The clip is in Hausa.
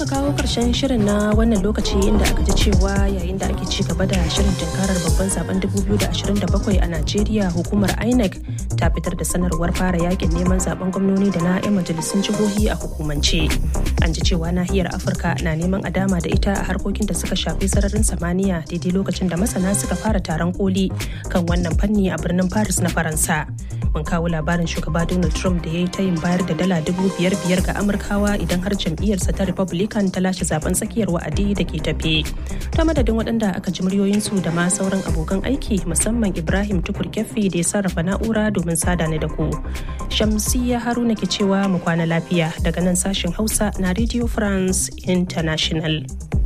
kawo karshen shirin na wannan lokaci inda aka ji cewa yayin da ake ci gaba da shirin tunkarar babban zaben 2027 a Najeriya hukumar INEC ta fitar da sanarwar fara yakin neman zaben gwamnoni da na 'yan majalisun jihohi a hukumance. An ji cewa nahiyar Afirka na neman a dama da ita a harkokin da suka shafi sararin samaniya daidai lokacin da masana suka fara taron koli kan wannan fanni a birnin Paris na Faransa. Mun kawo labarin shugaba Donald Trump da ya yi tayin bayar da dala dubu biyar biyar ga Amurkawa idan har jam'iyyarsa ta Republican ta lashe zaben tsakiyar wa'adi da ke tafe. Ta madadin waɗanda aka ji muryoyinsu da ma sauran abokan aiki musamman Ibrahim Tukur Keffi da ya sarrafa na'ura domin sada ni da ku. Shamsiyya Haruna ke cewa mu kwana lafiya daga nan sashen Hausa na Radio France International.